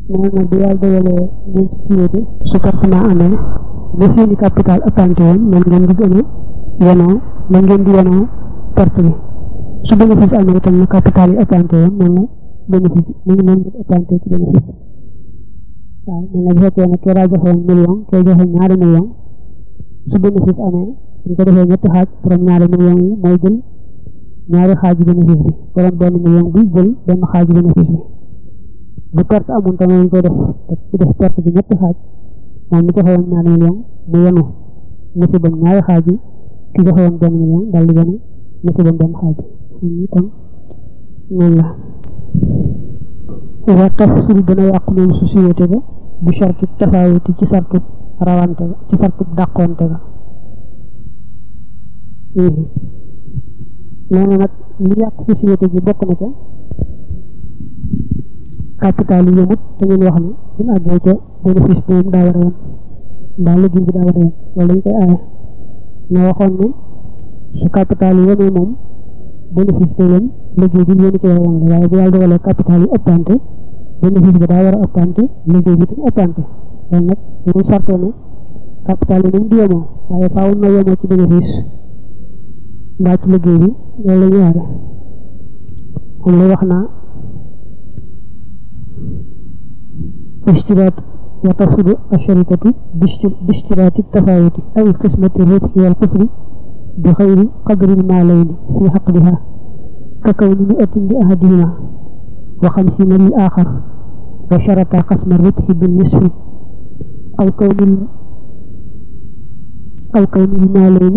nee na bu yàlla dogalee ngeen société su pertement amee ba seeni capital ëppante woon moom ngeen di gën a yenoo la ngeen di yenoo perte bi su bénéfice amee itam na capital yi ëppante woon moom la bénéfice mu ngi noonu ëppante ci bénéfice waaw mel na bu fekkee ne kee daa joxoon million kee joxe ñaari million su bénéfice amee ñu ko defee ñetti xaaj borom ñaari million yi mooy jël ñaari xaaju bénéfice bi borom benn million bi jël benn xaaju bénéfice bi bu perte amoon tamit ñu koy def ci def perte bi ñetti xaaj moom mi joxe woon ñaari million mu yenu musibam ñaari xaaj yi ki joxe woon benn million dal di yenu musibam benn xaaj bi kon noonu la wa tafsul dana yàqu moom société ba bu sartu tafawuti ci sartu rawante ga ci sartu dàqonte ga nee na nag li yàq société bi bokk na ca capital yi yëmut te ngeen wax ne buñ àggee ca bénéfice bi moom daa war a yem mbaa liggéey bi daa war a yem loolu dañ koy aaye na waxoon ne su capital yi yemee moom bénéfice bi yem liggéey bi yéen ci war a yem waaye bu yàlla dogalee capital yi ëppante bénéfice bi daa war a ëppante liggéey bi tam ëppante loolu nag dañuy sartoo ne capital yi moom du yemoo waaye faaw na yemoo ci bénéfice mbaa ci liggéey bi loolu la ñu waare moom lay wax naa اشتراط وتفسد الشركة باشتراط التفاوت أي قسمة الربح والخسر بغير قدر المالين في حقها ككون مئة لأحدهما وخمسين للآخر وشرط قسم الربح بالنصف أو كون أو كون المالين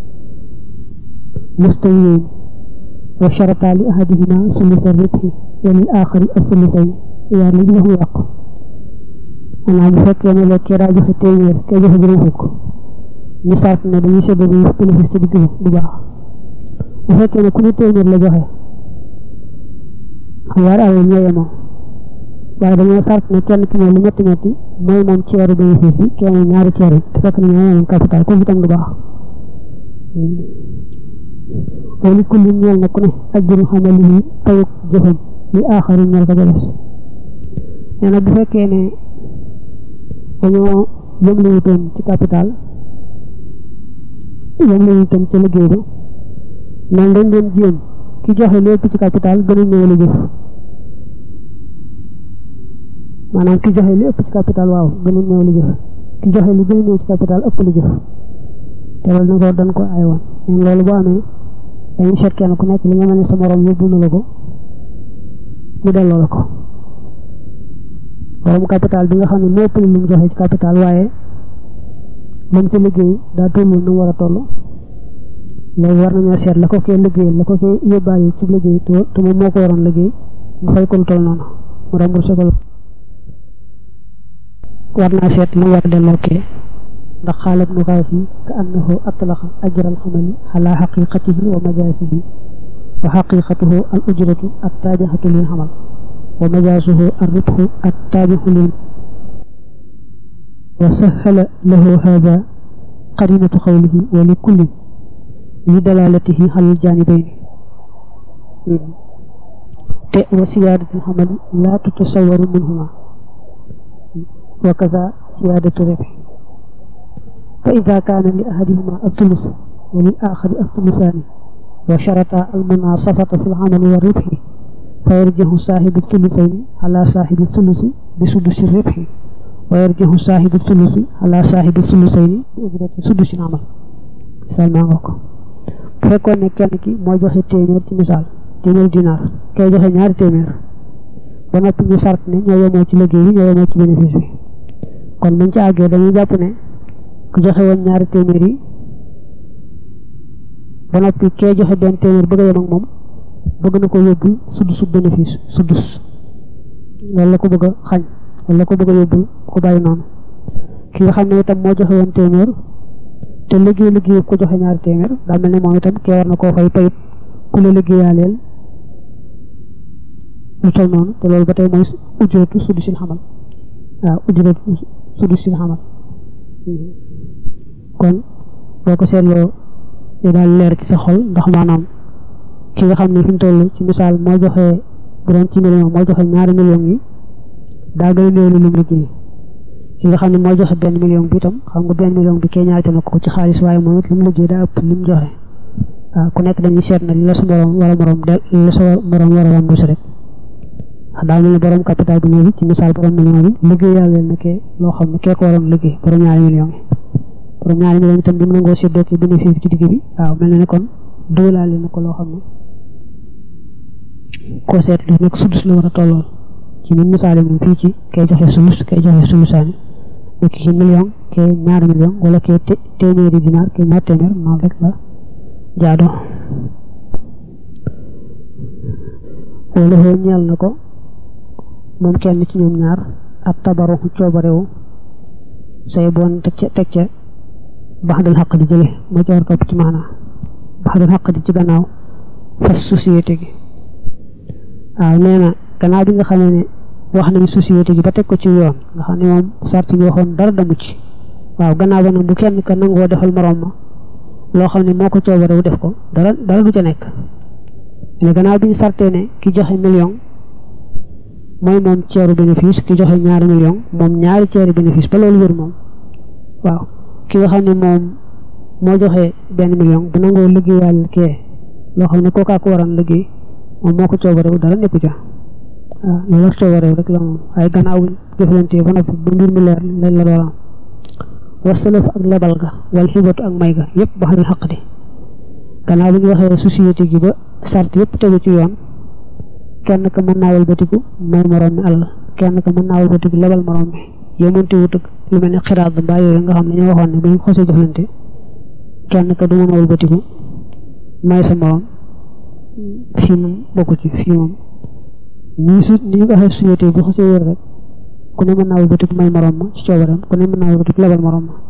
مستويين وشرط لأحدهما ثلث الربح وللآخر الثلثين يعني له يقف maanaam bu fekkee ne la kee daa joxe téeméer kee joxe juróom fukk ñu sart ne dañuy séddale bénéfice ci digg bi bu baax bu fekkee ne ku ne téeméer la joxe xam yaar alal ñoo yemoo waaye dañoo sart ne kenn ki ne lu ñetti ñetti mooy moom ceeru bénéfice bi kee moom ñaari ceer yi te fekk na ñoo yemoon capital kooku itam du baax wala kulli ñeel na ku ne ajjuru xamali yi payuk jëfam li aaxari ñeel ko jëles nee na bu fekkee ne dañoo yëngu wutoon ci capital yëngu wutoon ca liggéey ba man dañ doon jéem ki joxe lépp ci capital gën a ñëw la jëf maanaam ki joxe lépp ci capital waaw gën a ñëw la jëf ki joxe lu gën a ñëw ci capital ëpp la jëf te loolu na ko dañ ko ay woon mais loolu boo amee dañuy seet kenn ku nekk li nga mel ne sa morom yóbbu na la ko mu delloo la ko borom capital bi nga xam ne moo ëppale lu mu joxe ci capital waaye moom ci liggéey daa tollul nu mu war a toll léegi war nañoo seet la ko kee liggéeyal la ko kee yóbbaale ci liggéey te moom moo ko waroon liggéey mu fay ko lu toll noonu mu remboursé ko war naa seet lu mu war a delloo kee ndax xaalat nu xaas yi ka annahu atlaqa ajral xamali ala xaqiqatihi wa majaasihi wa xaqiqatuhu al ujratu at taabixatu lil xamal ومجازه الربح التابع لل وسهل له هذا قرينة قوله ولكل لدلالته على الجانبين وسيادة الحمل لا تتصور منهما وكذا سيادة الربح فإذا كان لأحدهما الثلث وللآخر الثلثان وشرط المناصفة في العمل والربح فيرجع صاحب الثلثين على صاحب الثلث بسدس الربح ويرجع صاحب الثلث على صاحب الثلثين بأجرة سدس العمل مثال ما ngoko fekkoon ne kenn ki moo joxe téeméer ci misaal téeméer dinaar kay joxe ñaari téeméer ba noppi ñu sart ne ñoo yemoo ci liggéey bi ñoo yemoo ci bénéfice bi kon buñ ci àggee dañuy jàpp ne ku joxe woon ñaari téeméer yi ba noppi kee joxe benn téeméer bëgg a yem ak moom bëgg na ko yóbbul sudus bénéfice sudus loolu la ko bëgg a xañ wala la ko bëgg a yóbbul ko bàyyi noonu ki nga xam ne itam moo joxe woon téeméer te liggéey liggéey ko joxe ñaari téeméer daa mel ne moom itam kee war na koo fay payit ku la liggéeyaaleel lu tol noonu te loolu ba tey mooy ujjootu sudusil xamal waaw ujjootu sudusil xamal kon boo ko seetloo day daal leer ci sa xol ndax maanaam ki nga xam ne fi mu toll ci misaal moo joxe bu doon ci million moo joxe ñaari million yi daa gën a néew lu mu liggéey ki nga xam ne moo joxe benn million bi itam xam nga benn million bi kee ñaarite na ko ci xaalis waaye moom it li mu liggéey daa ëpp li mu joxe waaw ku nekk dañuy seet na li la sa morom wala morom del li la sa morom war a wàmbu si rek daa mel ne borom capital bu ñëw bi ci misaal borom million bi liggéey yàlla na kee loo xam ne kee ko waroon liggéey borom ñaari million yi borom ñaari million itam bi mu nangoo séddoo ci bénéfice ci digg bi waaw mel na ne kon doolaale na ko loo xam ne koo seet lu nekk sudus la war a tollool ci ni misaale moom fii ci kay joxe sulus kay joxe sulusaani nekk ci million kee ñaari million wala kee téeméeri dinaar kee ñaar téeméer noonu rek la jaadoo wala xoo ñeel na ko moom kenn ci ñoom ñaar ak tabaruxu coobarewu say boon teg ca teg ca baxdal xaq di jële moo ci war topp ci maanaa baxdal xaq di ci gannaaw fas société gi waaw nee na gannaaw bi nga xamee ne wax nañu société gi ba teg ko ci yoon nga xam ne moom sart yi waxoon dara damu ci waaw gannaaw ba nag bu kenn ka nangoo defal moroom ma loo xam ne moo ko coobarewu def ko dara dara du ca nekk mais gannaaw bi ñu sartee ne ki joxe million mooy moom ceeru bénéfice ki joxe ñaari million moom ñaari ceeri bénéfice ba loolu wér moom waaw ki nga xam ne moom moo joxe benn million bu nangoo liggéeyal kee loo xam ne kookaa ko waroon liggéey moom moo ko coobarewu dara nekku ca waaw loolu ak coobarewu rek la moom waaye gannaaw buñ jëflantee ba noppi ba mbir mi leer lañ la doolam wasalaf ak lebal ga wal xibatu ak may ga yëpp ba xam xaq di gannaaw bi ñu waxee société gi ba sart yëpp tegu ci yoon kenn ka mën naa walbatiku may morom mi alal kenn ka mën naa walbatiku lebal morom mi yemonte wutug lu mel ne xiraat ba mbaa yooyu nga xam ne ñoo waxoon ne bu ñu xosee jëflante kenn ka du mën a walbatiku may sa morom fii moom bokku ci fii moom nii su ni ñu ko waxee société bu xosee wér rek ku ne mën naa walbatiku may morom ma ci coobareem ku ne mën naa walbatiku lebal morom ma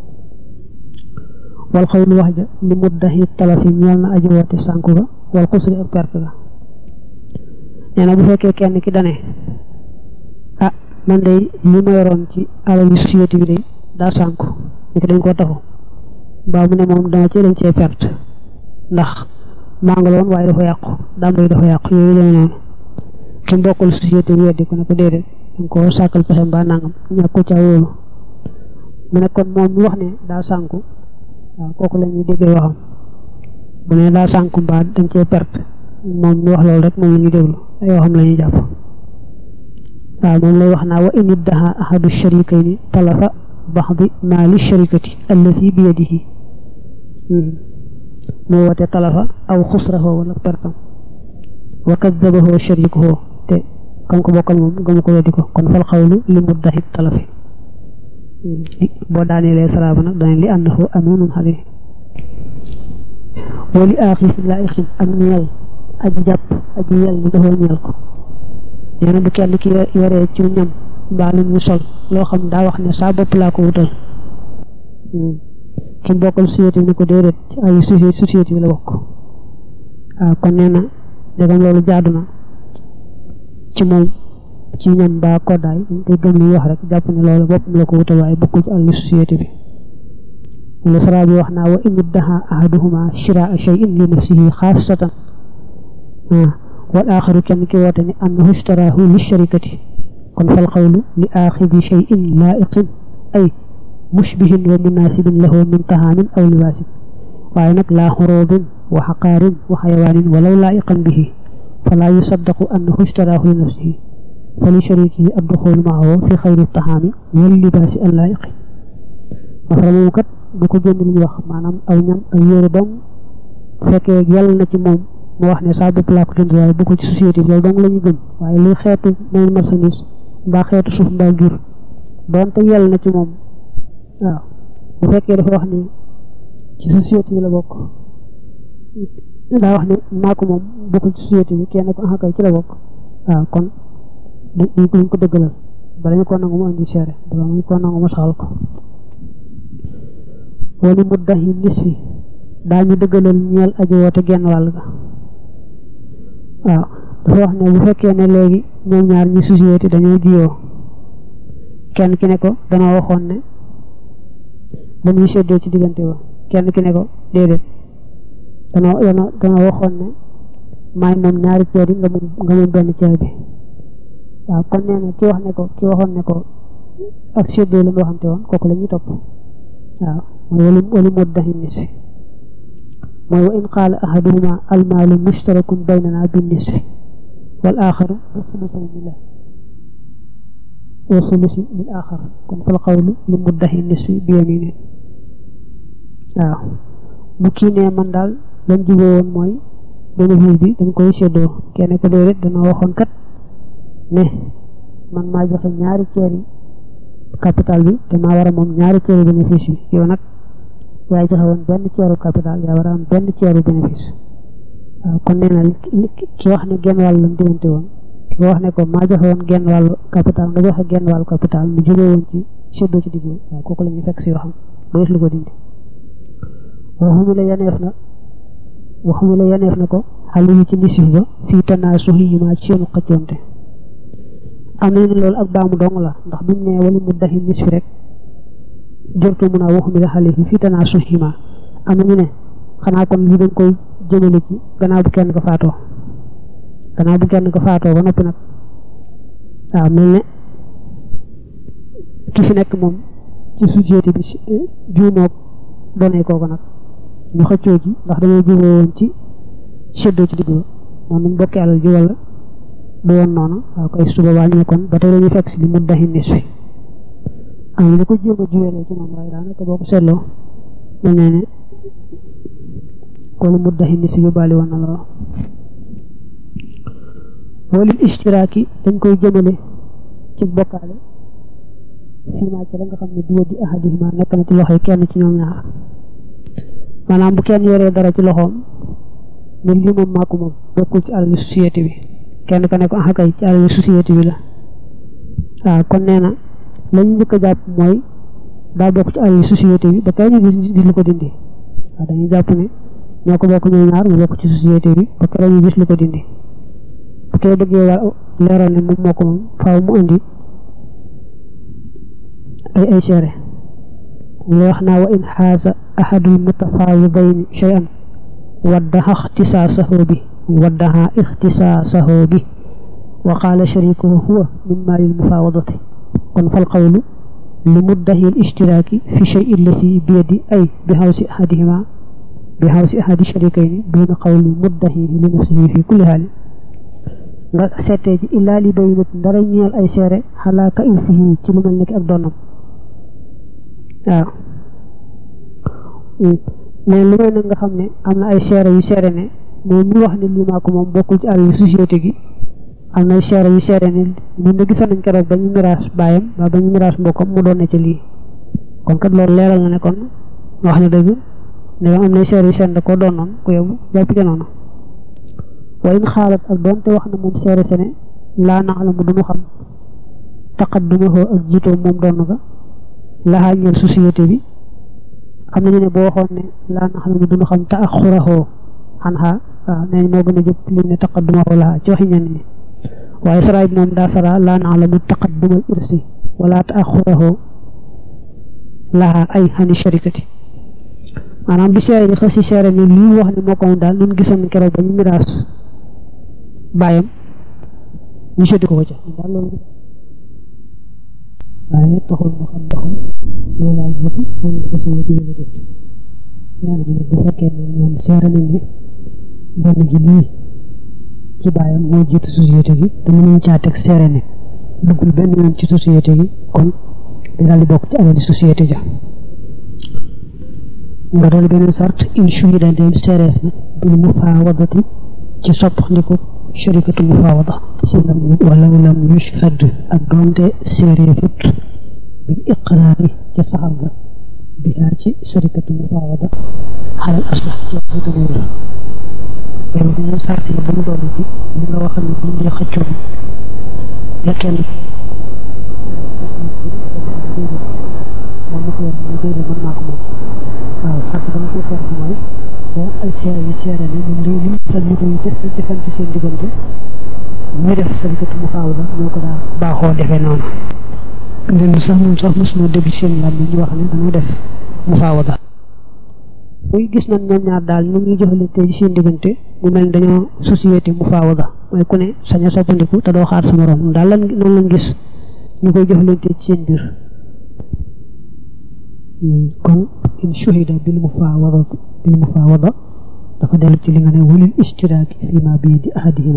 wal xawlu wax ja li muddahi talafi ñeel na aji woote sànku ga wal xusri ak perte ga nee na bu fekkee kenn ki dane ah man de li ma yoroon ci alal yi société bi de daa sànku ni ko dañ koo taxu mbaa mu ne moom dama ci dañ cee perte ndax maa nga loon waaye dafa yàqu dàmb yi dafa yàqu yooyu demee noonu ki mbokkul société bi weddi ko ne ko déedéet danga ko sàkkal pexe mbaa nangam ñàkk ko caa wóolu mu ne kon moom mi wax ne daa sànku waaw kooku la ñuy déggee waxam bu ne daa sànku mbaa dañ cee perte moom mi wax loolu rek moom la ñuy déglu ay waxam la ñuy jàpp waaw moom lay wax naa wa in iddaha ahadu sharikayni talafa baxdi maali sharikati allati bi yadihi mu woote talafa aw xusrahu wala pertam wa kadabahu sharikuhu te kam ko bokkal moom gëmu ko weddi ko kon fal xawlu li muddahi talafi boo daaneelee salaaba nag danañ li annahu aminun xale wa li aaxis laaixin ak ñeel aji jàpp aji yel ni dafa ñeel ko nee na bu kenn ki yoree ci ñam mbaa lu ñu sol loo xam daa wax ne saa bopp laa ko wutal ki bokkal société bi ne ko déedéet ci ay société bi la bokk waaw kon nee na dégam loolu jaadu na ci moom ci ñam mbaa koddaay dañ koy gëm li wax rek jàpp ne loolu boppam la ko wutal waaye bokkul ci àll société bi wala sara bi wax naa wa in iddaha ahaduhuma shiraa shay'in li nafsihi xaasatan wal aaxaru kenn ki woote ni annahu ishtaraahu li sharikati kon fal xawlu li aaxidi shay'in laa'iqin ay mushbihin wa munaasibin lahu min tahaamin aw libaasin waaye nag laa xuruudin wa xaqaarin wa xayawaanin walaw laa'iqan bihi falaa yusaddaqu annahu ishtaraahu li nafsihi fa li sharikihi adduxuulu maahu fi xayri tahaami wal libaasi al laa'iqi mafara moomu kat du ko génn li ñu wax maanaam aw ñam aw yére dong fekkee yàlla na ci moom mu wax ne saa bopp laa ko jënd waaye bu ko ci société bi loolu dong la ñu gëm waaye luy xeetu may marchandise mbaa xeetu suuf mbaa jur doonte yàlla na ci moom waaw bu fekkee dafa wax ne ci société bi la bokk daa wax ne maa ko moom bokkul ci société bi kenn ko axakay ci la bokk waaw kon duñ ko duñ ko dëggalal bala ñu ko nangu mu indi seere bala ñu ko nangu mu saxal ko wali muddahi nisfi daañu dëggalal ñeel aji woote genn wàll ga waaw dafa wax ne bu fekkee ne léegi ñoom ñaar ñi société dañoo jiyoo kenn ki ne ko dana waxoon ne dañuy séddoo ci diggante ba kenn ki ne ko déedéet dana dana dana waxoon ne maay moom ñaari ceer yi nga moom nga moom benn ceer bi waaw kon nee na ki wax ne ko ki waxoon ne ko ak séddoo lañ waxante woon kooku la ñuy topp waaw mooy walu walu muddahi nisfi mooy wa in qaala ahaduhuma almaalu mushtarakun baynana bin nisfi wal axaru bi sulusayni la wa sulusi lil axar kon fal qawlu li muddahi nisfi bi yamini waaw bu kii nee man daal lañ juboo woon mooy bénéfice bi dañ koy séddoo kenn ko déedéet dana waxoon kat ne man maa joxe ñaari ceeri capital bi te maa war a moom ñaari ceeri bénéfice bi yow nag yaay joxe woon benn ceeru capital yaa war a am benn ceeru bénéfice waaw kon nee na ki wax ne genn wàll lañ diggante woon ki wax ne ko maa joxe woon genn wàllu capital nga joxe genn wàllu capital mu juboo woon ci séddoo ci digg waaw kooku la ñuy fekk si waxam ba lu ko dindi waxumi la yaneef na waxumi la yaneef na ko xale yi ci nisif ba fii tanaa suxi yi maa ci seenu xëccoonte am nañu ne loolu ak baamu dong la ndax bi mu ne wala mu daxi nisfi rek jortu mun a waxumi la xale yi fii tanaa suxi yi maa am nañu ne xanaa kon li dañ koy jëmale ci gannaaw bu kenn ko faatoo gannaaw bu kenn ko faatoo ba noppi nag waaw mel ne ki fi nekk moom ci société bi juumoog doonee kooku nag ñu xëccoo ci ndax dañoo juboo woon ci séddoo ci digg ba moom nañ bokki alal ji wala du woon noonu waaw koy suba waa ñu ne kon ba tey dañuy fekk si li mu daxi nis fi am ñu ko jéem a juwelee ci moom waaye daanaka boo ko seetloo mel ne ne wala mu daxi nis fi yóbbaale woon na lool walil istiraaki dañ koy jëmale ci bokkaale fii maa ci la nga xam ne bi yadi ahadihima nekk na ci loxoy kenn ci ñoom ñaar maanaam bu kenn yoree dara ci loxoom ne lii moom maa ko moom bokkul ci alali société bi kenn ka ne ko axakay ci alali société bi la waaw kon nee na lañu njëkk a jàpp mooy daa bokk ci alali société bi ba kay ñu gis lu ko dindi waaw dañuy jàpp ne ñoo ko bokk ñoom ñaar mu bokk ci société bi ba kay ñu gis lu ko dindi bu koy bëggee war leeral ne moom moo ko moom faaw mu indi ay ay seere mu wax naa wa in xaasa ahadul mutafaawidayn shay'an waddaha ixtisaasahu bi waddaha ixtisaasahu bi wa qaala sharikuhu huwa min maalil mufaawadati kon fal qawlu li muddahi al ishtiraaki fi shay'in allati bi yadi ay bi hawsi ahadihima bi hawsi ahadi sharikayni duuna qawli muddahihi li nafsihi fi kulli haalin nga seetee ci illaa li baynat dara ñeel ay seere xalaa ka irsihi ci lu mel nekk ak doonam waaw mais lu may nag nga xam ne am na ay seere yu seere ne moom mi wax ne lii maa ko moom bokkul ci àll société gi am na ay seere yu seere ne ñun de gisoon nañ keroog ba ñu miraas baayam ba ba ñu miraas mbokkam mu doon ne ci lii kon kat loolu leeral na ne kon wax na dëgg ne am na ay seere yu seere da koo doon noonu ku yóbbu jàpp ca noonu wa in xaalat ak doonte wax na moom seere sene laa nax la mu duñu xam taqaddumahu ak jiitoom moom doon ga laxaa ñeel société bi am nañu ne boo waxoon ne laa nax la mu duñu xam taaxurahoo xan xaa waaw nee moo gën a jóg lim ne taqaddumahu laxaa ci waxi ñenn ñi waaye saraay bi moom daa sara laa nax la mu taqaddumal irsi wala taaxurahoo laxaa ay xani sharikati maanaam bi seere yi xasi seere ne lii wax ne moo ko moom daal nun gisoon keroog ba ñu miraas bàyyam ñu seddi ko ko ca daal loolu waaye taxul mu xam ba xam loolu laa jiitu seen société bi la déet nee nañu ne bu fekkee ne ñoom seere nañ ne benn gi lii ci bàyyam moo jiitu société gi te mënuñ caa teg seere ne duggul benn yoon ci société gi kon di daal di bokk ci alali société ja nga doon beneen sart in shuhida dem seereef na bil mufaawadati ci soppandiku sharikatu mufaawada walaw lam yushhad ak doonte seereefut bil iqraari ca saxal ga bihaa ci sharikatu mufaawada xalal aslax ci wax dëgg loolu loolu beneen sart la ba mu doon ci li nga waxal ne buñ dee xëccoo la kenn moom ma ko yor mooy déedéet man maa ko moom waaw sart ba nga koy fekk mooy boo ay seere yu seere ne ñun lii li sal ñu koy def defante seen diggante ñu def sarikatu mu faaw la ñoo ko daa baaxoo defee noonu leen sax ñun sax mosuñoo dégg seen làmb ñu wax ne dañoo def mu faaw la muy gis nañ ñoom ñaar daal ñu ngi jëfalante ci seen diggante mu mel ni dañoo société mu faawada mooy ku ne sañ a soppandiku te doo xaar sa morom daal lan noonu lañ gis ñu koy jëfalante ci seen biir kon in shuhida bil mufaawada bil mufaawada dafa dellu ci li nga ne wulil istiraaki fi ma bi yadi ahadihima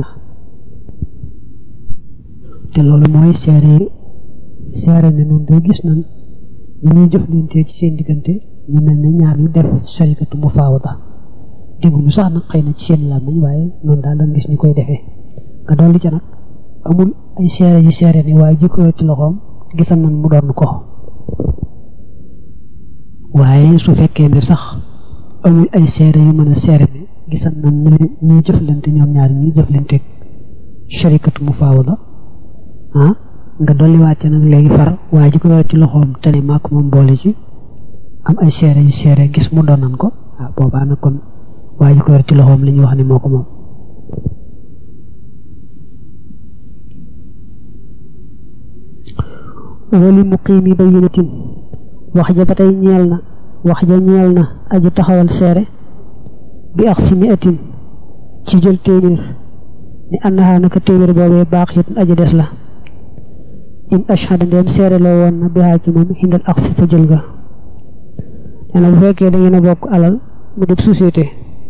te loolu mooy seere seere ne noonu day gis nañ ñu ñuy jëflante ci seen diggante ñu mel ne ñaar ñu def sharikatu mufaawada dégguñu sax nag xëy na ci seen làmmiñ waaye noonu daal lañ gis ñu koy defee nga dolli ca nag amul ay seere yu seere ni waaye jikko ci loxoom gisal nañ mu doon ko waaye su fekkee ne sax amul ay seere yu mën a seere ne gisal nañ ñu ñuy jëflante ñoom ñaar ñuy jëflante sharikatu mufaawada ah nga dolliwaat ca nag léegi far waaye ji ko yor ci loxoom te ne maa ko moom boole ci am ay seere yu seere gis mu doonan ko ah boobaa nag kon waaye ji ko yor ci loxoom li ñu wax ne moo ko moom wali muqiimi bayyinatin wax ja ba tey ñeel na wax ja ñeel na aji taxawal seere bi ax si mi atin ci jël téeméer ni annaha naka téeméer boobee baax it aji des la in ashhada ndeem seere loo woon na bihaa ci moom xindal ax si fa jël ga nee na bu fekkee da ngeen a bokk alal mu dib société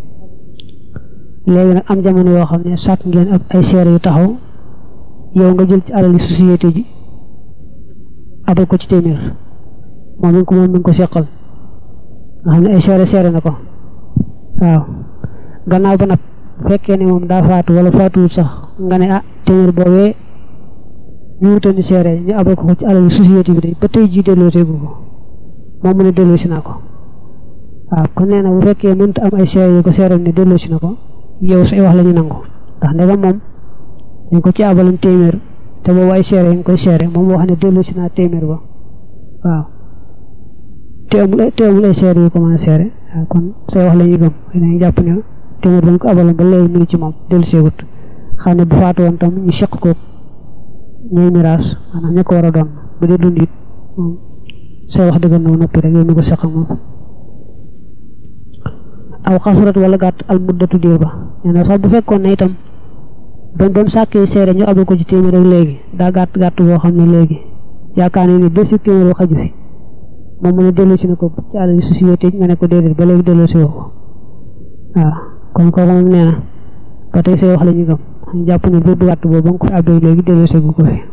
léegi nag am jamono yoo xam ne sàkk ngeen ak ay seere yu taxaw yow nga jël ci alal yi société ji abal ko ci téeméer moom mi ngi ko moom mi ngi ko seqal nga xam ne ay seere seere na ko waaw gannaaw ba nag fekkee ne moom daa faatu wala faatuwul sax nga ne ah téeméer boobee ñu wutani seere ñu abal ko ko ci alal yi société bi day ba tey jii delloo teegu ko moom mu ne delloo si naa ko waaw kon nee na bu fekkee mënta am ay seere yu ko seeral ne delloo si na ko yow say wax la ñu nangu ndax ndegam moom dañ ko ci abaloon téeméer te boobu ay seere yi nga koy seere moom wax ne delloo si naa téeméer ba waaw te amul te amul ay seere yu ko mën a seere waaw kon say wax la ñuy gëm dañuy jàpp ne téeméer ba ñu ko abaloon ba léegi mu ngi ci moom dellu seegut xam ne bu faatu woon tam ñu seq ko ñooy miraas maanaam ña ko war a doon bu dee dund it moom say wax dëgg na noppi rek yow mi ko seq ak moom aw xasurat wala gàtt al muddatu diir ba nee na sax bu fekkoon ne itam ba ba mu sàkkee seere ñu abal ko ci téeméer rek léegi daa gàtt gàtt boo xam ne léegi yaakaar ne ni ba si téeméer xaju fi moom mu ne delloo si na ko ci àll société nga ne ko déedéet ba léegi delloo si woo ko waaw kon kooku moom nee na ba tey say wax la ñu gëm ñu jàpp ne bépp gàtt boobu ba nga ko fi abbee léegi delloo si gu ko fi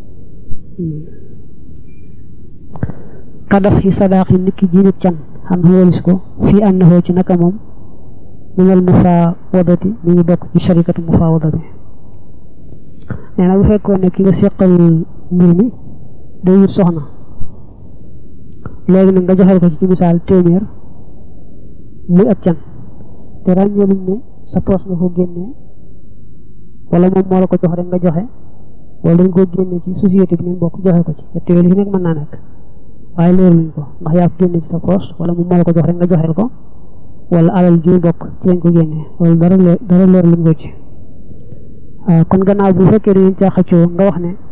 kadaf yi sadaax yi nit ki jiinut can xam xawalis ko fii ànd na ci naka moom minal mufaawadati mi ngi bokk ci sharikatu mufaawada bi nee na bu fekkoon ne ki nga seqal mbir mi day wut soxna léegi nag nga joxel ko ci ci misaal téeméer muy ab can te ràññeeluñ ne sa poos nga ko génnee wala moom moo la ko jox rek nga joxe wala dañ koo génnee ci société bi ngeen bokk joxe ko ci te téeméer yi nekk mën naa nekk waaye leeruñ ko ndax yaa ko génne ci sa poos wala moom moo la ko jox rek nga joxeel ko wala alal ji bokk ci lañ ko génnee wala dara leer dara leer luñ ko ci waaw kon gannaaw bu fekkee dañu caa xëccoo nga wax ne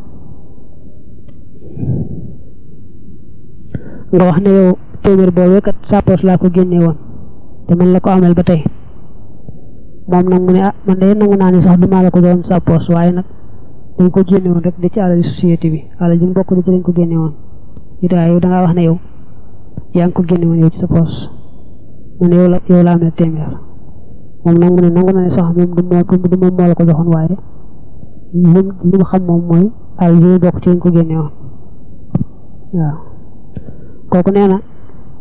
nga wax ne yow téeméer boobee kat sa poos laa ko génnee woon te man la ko amal ba tey moom nag mu ne ah man de nangu naa ne sax du maa la ko joxoon sa poos waaye nag dañ ko génne woon rek da ci alal société bi alal ji bokk di ci lañ ko génne woon it waaye yow da ngaa wax ne yow yaa ngi ko génne woon yow ci sa poos mu ne yow la yow la amee téeméer moom nag mu ne nangu na ne sax moom du moo du moom moo la ko joxoon waaye li li mu xam moom mooy al yi bokk ci lañ ko génne woon waaw kooku nee na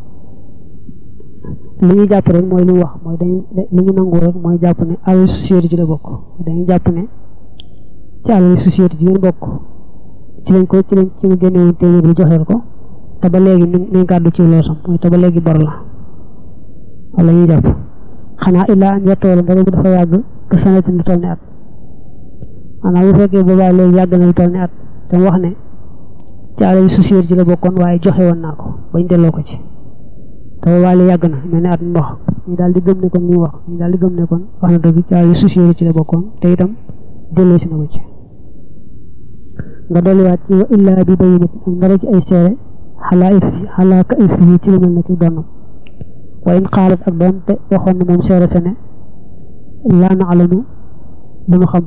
li ñu jàpp rek mooy li mu wax mooy dañuy li ñu nangu rek mooy jàpp ne alal société ci la bokk dañuy jàpp ne ci alal société ci ngeen bokk ci lañ ko ci lañ ci nga génne woon téeméer bi joxeel ko te ba léegi ni ni gàddu ci loosam mooy te ba léegi bor la wala ñuy jàpp xanaa illaa an yettoola ndara bu dafa yàgg que sanatin lu toll ni at maanaam bu fekkee boobaa léegi yàgg na lu toll ni at te mu wax ne ci alal société ci la bokkoon waaye joxe woon naa ko bañ delloo ko ci te boobaa léegi yàgg na mel ni at mu wax ñu daal di gëm ne kon ñu wax ñu daal di gëm ne kon wax na dëgg ci alal société ci la bokkoon te itam delloo si na ko ci nga dolliwaat ci wa illaa bi bayinat ndara ci ay seere xalaa irsi xalaa ka irsi yi ci lu mel ne ci donnam wa in xaalat ak doonte waxoon na moom seere sa ne laa na alamu duñu xam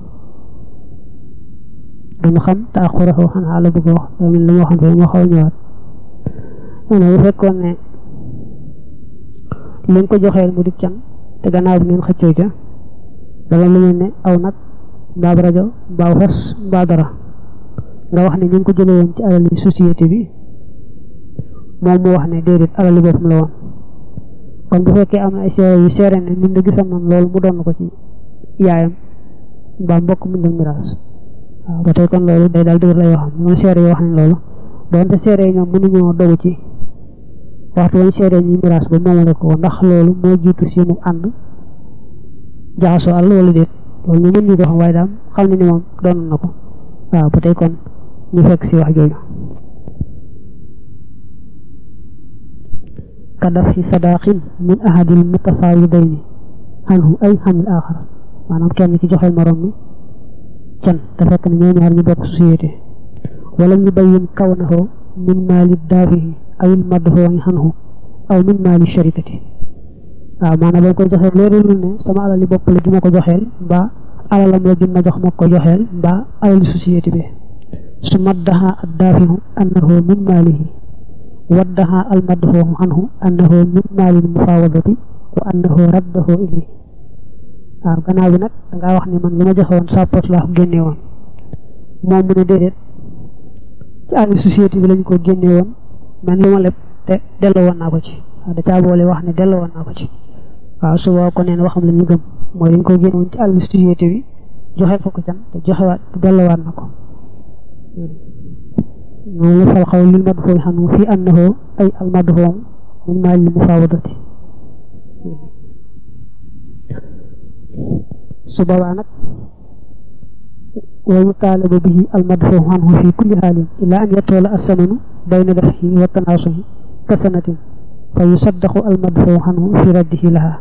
duñu xam te ak xuraxoo xanaa la bëgg wax damin la ma waxoon fee moo xaw ñëwaat ne bu fekkoon ne li ko joxeel mu di can te gannaaw bi ngeen xëccoo ca dama lu mel ne aw nag mbaa rajo mbaa fas mbaa dara nga wax ne ñu ngi ko jëlee woon ci alali société bi moom mu wax ne déedéet alali boppam la woon kon bu fekkee am na ay seere yu seere ne nit da gisam man loolu mu doon ko ci yaayam mbaa mbokk mu dem miraas waaw ba tey kon loolu day daal dëgër lay waxam ñoom seere yi wax nañ loolu doonte seere yi ñoom mënuñoo dogu ci waxtu wañ seere ñi miraas ba moomale ko ndax loolu moo jiitu seenu ànd jaxasoo àll wala déet loolu ñu mën ñu ko xam waaye daam xam ne ni moom doon na ko waaw ba tey kon ñu fekk si wax jooju kadaf fi sadaqin min ahadil mutafawidayni anhu ay xanil axar maanaam kenn ci joxeel morom mi can te fekk ne ñoo ñaar ñu bokk société wala ñu bayin kawnahu min maali daafihi awil madfooñi xanhu aw min maali sharikati waaw maanaam dañ koy joxeel leeralul ne sama alali bopp la ju ma ko joxeel mbaa alalam la jun ma jox ma ko joxeel mbaa alali société bi su maddaha ad daafihu annahu min maalihi waddaha al madfoohu anhu annahu min maalil mufawadati wa annahu raddahu ilayhi waaw gannaaw bi nag dangaa wax ne man li ma joxe woon sa poche laa ko génne woon moom mu ne déedéet ci alali société bi lañ ko génne woon man li ma leb te delloo woon naa ko ci waaw da caa boole wax ne delloo woon naa ko ci waaw su boo ko neen waxam la ñu gëm mooy dañ ko génne woon ci alali société bi joxe ko ko can te joxewaat te delloowaat na ko moom la fal xaw lil madfoo xam ne fii annahu ay al madfoo min maalil mufawadati su boobaa nag wa yutaalabu bihi al madfoo anhu fi kulli xaalin illa an yatoola assamanu bayna dafhi wa tanaasuhi ka sanatin fa yusaddaqu al madfoo anhu fi raddihi laha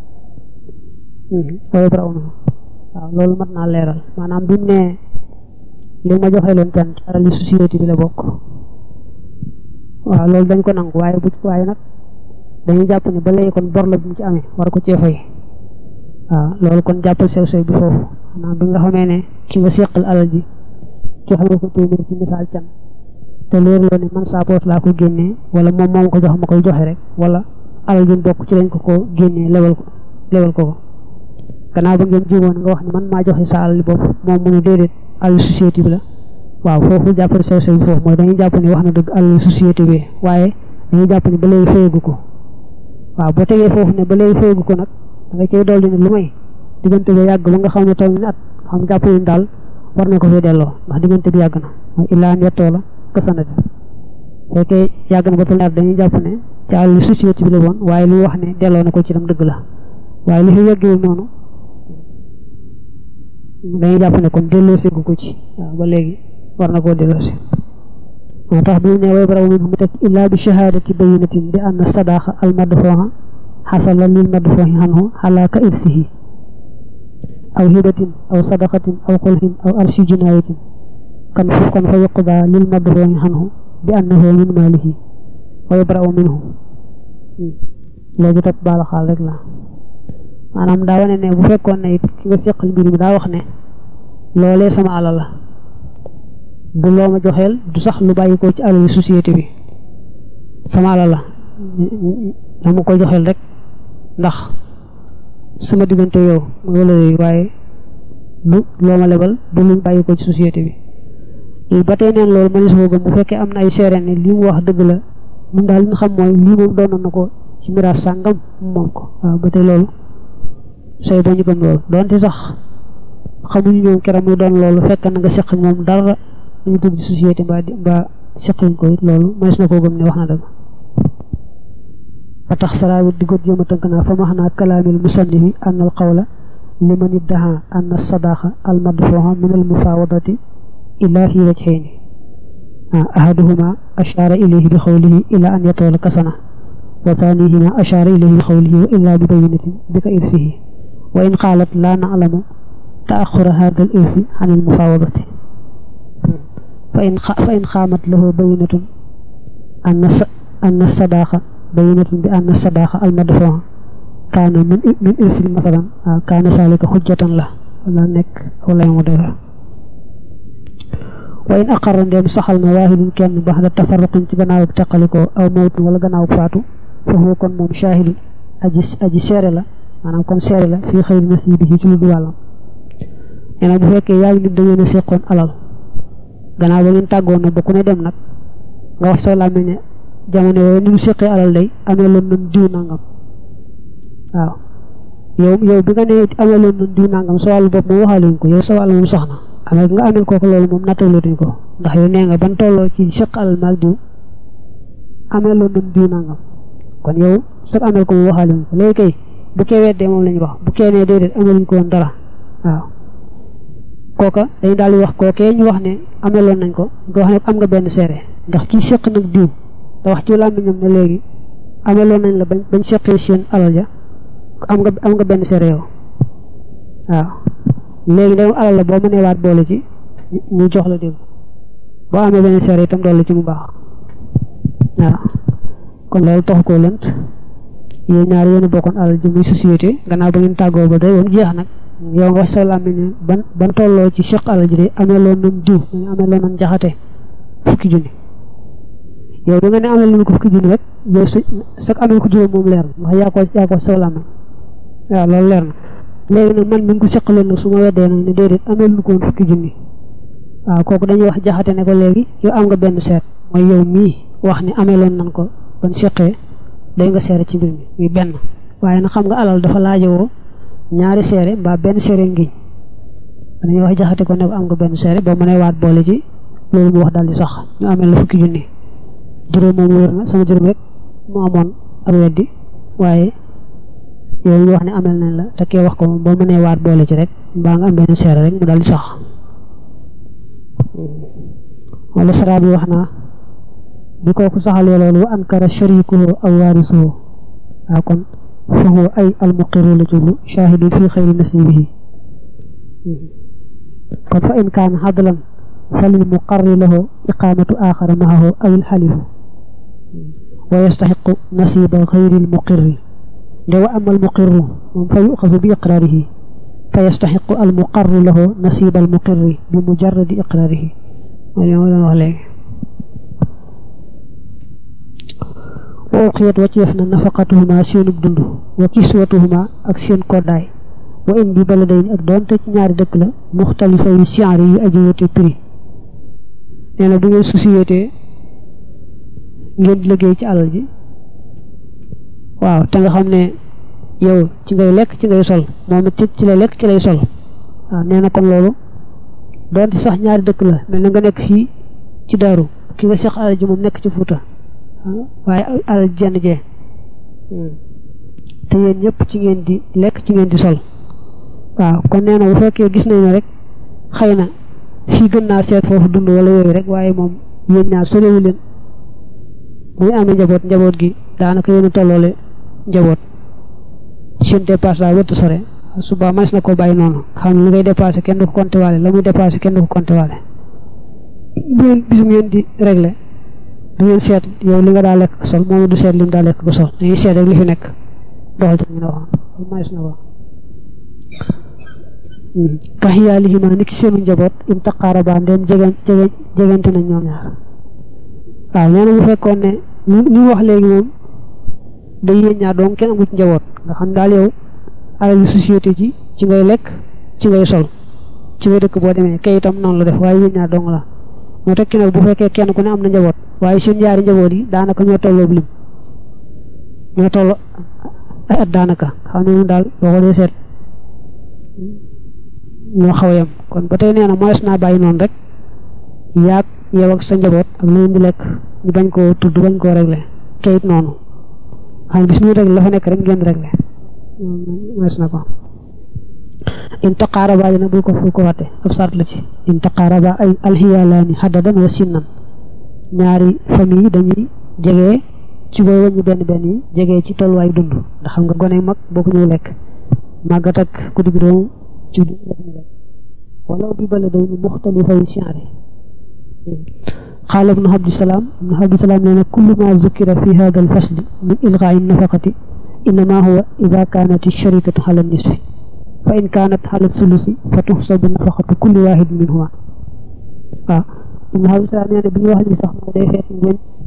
wa yabra'unahu waaw loolu mat naa leeral maanaam bi mu ne li ma joxe loon can ci alali société bi la bokk waaw loolu dañ ko nangu waaye bu waaye nag dañuy jàpp ne ba léegi kon bor la bu mu ci amee war ko cee fay waaw loolu kon jàppal sew sew bi foofu maanaam bi nga xamee ne ki nga seqal alal ji joxe nga ko téeméer ci misaal can te leer loo ne man saa poos laa ko génnee wala moom moom ko jox ma koy joxe rek wala alal ji bokk ci lañ ko ko génnee lewal ko lewal ko ko gannaaw ba ngeen jiwoon nga wax ne man maa joxe sa alal bopp moom mu ne déedéet alal société bi la waaw foofu jàppale sew sew bi foofu mooy dañuy jàpp ne wax na dëgg alal société bi waaye dañuy jàpp ne ba léegi fayagu ko waaw boo tegee foofu ne ba léegi fayagu ko nag da nga cay dolli ne lu may diggante bi yàgg ba nga xam ne toll ni at xam jàpp ne daal war na ko fee delloo ndax diggante bi yàgg na mooy illaa yettoo la kasanati fekkee yàgg na ba toll at dañuy jàpp ne ci alal société bi la woon waaye lu wax ne delloo na ko ci dem dëgg la waaye li fi yàggewul noonu dañuy jàpp ne kon delloosi gu ko ci waaw ba léegi war na koo delloosi moo tax bi ne way baraw min mu teg illaa bi shahadati bayinatin bi anna sadaqa al madfuha xasala lil madfuhi anhu ala ka irsihi aw hibatin aw sadaqatin aw xulhin aw arshi jinayatin kan fu kon fa yuqda lil madfuhi anhu bi annahu min malihi wa yabra'u minhu léegi topp baala xaal rek la maanaam daa wane ne bu fekkoon ne it ki nga seqal mbir mi daa wax ne loolee sama alal la du loo ma joxeel du sax lu bàyyi ko ci alal société bi sama alal la dama ko joxeel rek ndax sama diggante yow mooy wala yooyu waaye du loo ma lebal du luñ bàyyi ko ci société bi ba tey neen loolu mënees koo gëm bu fekkee am na ay seere ne li mu wax dëgg la mun daal li ñu xam mooy lii moom doonoon na ko ci miraas sàngam moom ko waaw ba tey loolu sooy ba ñu gëm loolu donte sax xamuñu ñoom keroog muy doon loolu fekk na nga seq moom dara ñu dugg ci société mbaa di mbaa seqañ ko it loolu mënees na koo gëm ne wax na dëgg ba tax salaawit di ko jéem a tënk naa fa maxnaa kalaamil musannifi an al qawla liman iddaha an sadaqa al madfuha min al mufawadati illa fi wajhayni ahaduhuma ashara ilayhi bi qawlihi ila an yatawala kasana wa thanihima ashara ilayhi bi qawlihi wa illa bi bayinatin bi ka irsihi wa in qaalat la na'lamu تأخر هذا الإرث عن المفاوضة فإن, فإن قامت له بينة أن أن الصداقة bayinatun bi anna sadaqa al madfuu kaana min min irsil masalan waaw kaana saalika xujjatan la wala nekk aw lay mu dëgër wa in aqarra ndeem saxal na waahidun kenn bax da tafarruqin ci gannaaw ak teqalikoo aw mawtin wala gannaaw ak faatu foofu kon moom shahidun aji aji seere la maanaam kon seere la fii xëyri nasibihi ci lu du wàllam nee na bu fekkee yaa ngi nit da ngeen a seqoon alal gannaaw ba ngeen tàggoon na ba ku ne dem nag nga wax soo làmmiñ ne jamono yooyu ni ñu seqee alal day amee loon nañ diw nangam waaw yow yow bi nga ne amee loon nañ diw nangam sa wàllu bopp moom waxaaluñ ko yow sa wàll moom soxna amee nga amel kooku loolu moom nattaleetuñ ko ndax yow nee nga ban tolloo ci seq alal maag diw amee loon nañ diw nangam kon yow sax amel ko moom waxaaluñ ko léegi kay bu kee weddee moom lañu wax bu kee nee déedéet ameluñ ko woon dara waaw kooka dañu daal di wax kookee ñu wax ne ameloon nañ ko nga wax ne am nga benn seere ndax kii seq nag diw da wax ci làmmiñam ne léegi ameloon nañ la bañ bañ seqee seen alal ja am nga am nga benn seere yow waaw léegi da alal la boo mënee waat boole ci ñu jox la dégg boo amee benn seere itam dolli ci mu baax waaw kon loolu taxu koo lënt yéen ñaar yéen a bokkoon alal ji muy société gannaaw ba ngeen tàggoo ba day woon jeex nag yow nga wax sa làmmiñ ne ban ban tolloo ci seq alal ji de amee loon nañ diw ñu amee loon nañ jaxate fukki junni yow da nga ne amee lu ko fukki junni rek yow sa sa amee ko juróom moom leer na ndax yaa ko yaa ko sa làmmiñ waaw loolu leer na léegi nag man mi ngi ko seqaloon nag su ma weddee nag ne déedéet amee lu ko woon fukki junni waaw kooku dañuy wax jaxate ne ko léegi yow am nga benn seet mooy yow mii wax ne amee loon nañ ko ban seqee day nga seere ci mbir mi muy benn waaye nag xam nga alal dafa laajowoo ñaari seere mbaa benn seere ngiñ dañuy wax jaxate ko ne ko am nga benn seere boo mënee waat boole ci loolu mu wax daal di sax ñu amee la fukki junni juróom moom wér na sama juróom rek mu amoon ak weddi waaye yow ñu wax ne amel nañ la te kee wax ko moom boo mënee waat boole ci rek mbaa nga am benn seere rek mu daal di sax wala sara bi wax naa bi kooku saxalee loolu wa ankara sharikuhu aw waarisuhu waaw kon fa huwa ay almuqiru la jublu shahidun fi xayri nasibihi kon fa in kaana xadlan fa lil muqarri lahu iqamatu axara maahu aw ilxalifu wa yastaxiqu nasiba xayri almuqirri nde wa ama almuqirru moom fa yuxasu bi iqraarihi fa yastaxiqu almuqarru lahu nasiba almuqirri bi mujarradi iqraarihi mooy li ma doon wax léegi wa uqiyat wacceef na nafaqatuhuma seenub dund wa kiswatuhuma ak seen koddaay wa in bi baladayn ak doonte ci ñaari dëkk la muxtalifa yu siyaari yu aji wute prix nee na du ngeen société ngeen di liggéey ci alal ji waaw te nga xam ne yow ci ngay lekk ci ngay sol moom it ci lay lekk ci lay sol waaw nee na kon loolu doonte sax ñaari dëkk la mel na nga nekk fii ci daaru ki nga seq alal ji moom nekk ci Fuuta waaye alal jenn jee te yéen ñëpp ci ngeen di lekk ci ngeen di sol waaw kon nee na bu fekkee gis nañ ne rek xëy na fii gën naa seet foofu dund wala yooyu rek waaye moom yéen ñaar sorewu leen muy amee njaboot njaboot gi daanaka yéen a tolloole njaboot seen dépasse daa wëtt sore suba mas na ko bàyyi noonu xam ne li ngay dépassé kenn du ko compté waale la muy dépassé kenn du ko compté waale bu ngeen bisum ngeen di réglé du ngeen seet yow li nga daa lekk sol moom du seet li mu daa lekk ko sol dañuy seet rek li fi nekk doxal ci ñu ne waxoon loolu mays na ko kaxiyaalihima ni ki seenu njaboot im taqaaraba ndem jegen jege jegante nañ ñoom ñaar waaw nee na bu fekkoon ne li mu wax léegi moom day yéen ñaar doom kenn amu ci njaboot nga xam daal yow alal société ji ci ngay lekk ci ngay sol ci ngay dëkk boo demee kay itam noonu la def waaye yéen ñaar dong la moo tekki nag bu fekkee kenn ku ne am na njaboot waaye seen ñaari njaboot yi daanaka ñoo tolloo lim ñoo tolloo ay at daanaka xam ne moom daal boo ko dee seet ñoo xaw a yem kon ba tey nee na mooy naa bàyyi noonu rek yaag yow ak sa njaboot ak lu ngeen di lekk ñu bañ koo tudd bañ koo réglé kayit noonu xam bis muy réglé la fa nekk rek ngeen réglé mooy na ko in taqaaraba dina bul ko fu ko watte ab sart la ci in taqaaraba ay alxiyaalaani xaddadan wa sinnan ñaari famille dañuy jege ci booy wàññi benn benn yi jege ci tolluwaayu dund ndax xam nga gone mag boo ko ñëw lekk màggat ak ku digg doomu ci dund la ñu lekk wala bi bala day ni muxtalifa yi siyaare قال ابن عبد السلام ابن عبد السلام لنا كل ما ذكر في هذا الفصل من إلغاء النفقة إنما هو إذا كانت الشركة على النصف فإن كانت على الثلث فتحسب نفقة كل واحد منهما آه ابن عبد السلام يعني بني واحد صح ما day fekk ngeen